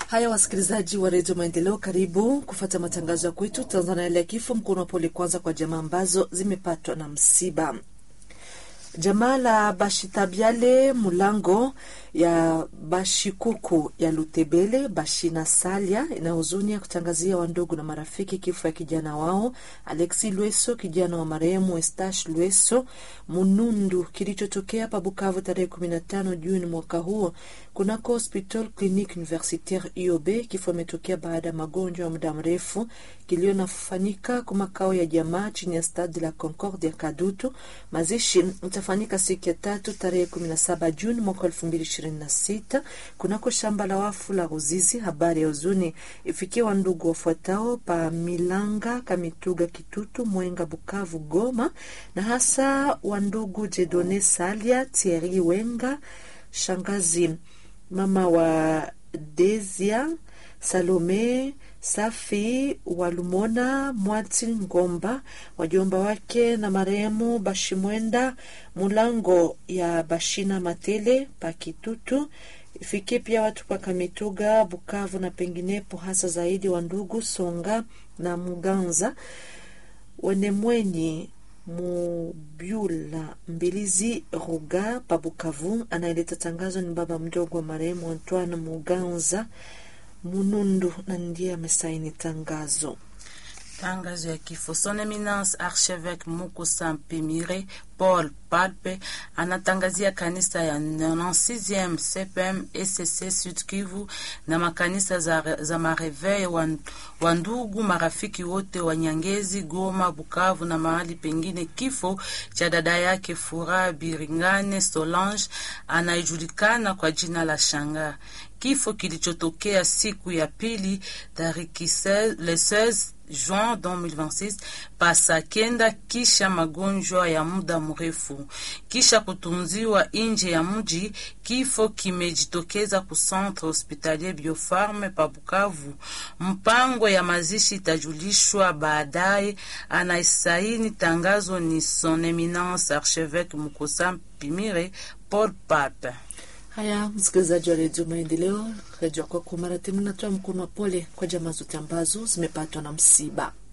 Haya, wasikilizaji wa redio Maendeleo, karibu kufata matangazo ya kwetu. Tanzania yale ya kifo, mkono wa pole kwanza kwa jamaa ambazo zimepatwa na msiba. Jamaa la Bashitabiale Mulango ya Bashikuku ya Lutebele Bashina Salia ina huzuni ya kutangazia wandugu na marafiki kifo ya kijana wao Alexi Lweso, kijana wa marehemu Estash Lweso Munundu, kilichotokea pa Bukavu tarehe 15 Juni mwaka huo kunako Hospital Clinique Universitaire IOB. Kifo imetokea baada ya magonjwa ya muda mrefu kilionafanyika kwa makao ya jamaa chini ya Stade la Concorde ya Kadutu. Mazishi itafanyika siku ya tatu tarehe 17 Juni mwaka 2026 kunako shamba la wafu la Ruzizi. Habari ya huzuni ifikie wandugu wafuatao pa Milanga, Kamituga, Kitutu, Mwenga, Bukavu, Goma na hasa wandugu Jedone Salia, Thierry Wenga, shangazi mama wa Desia, Salome Safi Walumona Mwati Ngomba, wajomba wake na marehemu Bashimwenda Mulango ya Bashina Matele Pakitutu. Ifikie pia watu Pakamituga, Bukavu na penginepo, hasa zaidi wa ndugu Songa na Muganza Wenemwenyi Mubyula Mbilizi Ruga Pabukavu. Anayeleta tangazo ni baba mdogo wa marehemu Antoine Muganza Munundu na ndiye amesaini tangazo. Tangazo ya kifo. Son Eminence Archevêque Mukusa Mpimire Paul Palpe anatangazia kanisa ya 96e CPM ECC Sud Kivu na makanisa za, za Mareveil wa ndugu marafiki wote wa Nyangezi, Goma, Bukavu na mahali pengine, kifo cha dada yake Furaha Biringane Solange anayejulikana kwa jina la Shanga, kifo kilichotokea siku ya pili tariki le 16 Juin 2026 pasa kenda, kisha magonjwa ya muda mrefu, kisha kutunziwa nje ya mji. Kifo kimejitokeza ku Centre Hospitalier Biofarme pa Bukavu. Mpango ya mazishi itajulishwa baadaye. Anaisaini tangazo ni Son Eminence Archevêque Mukosa Mpimire Paul Pape. Haya, msikilizaji wa redio Maendeleo, redio kwako mara tena, natoa mkono wa pole kwa jamaa zote ambazo zimepatwa na msiba.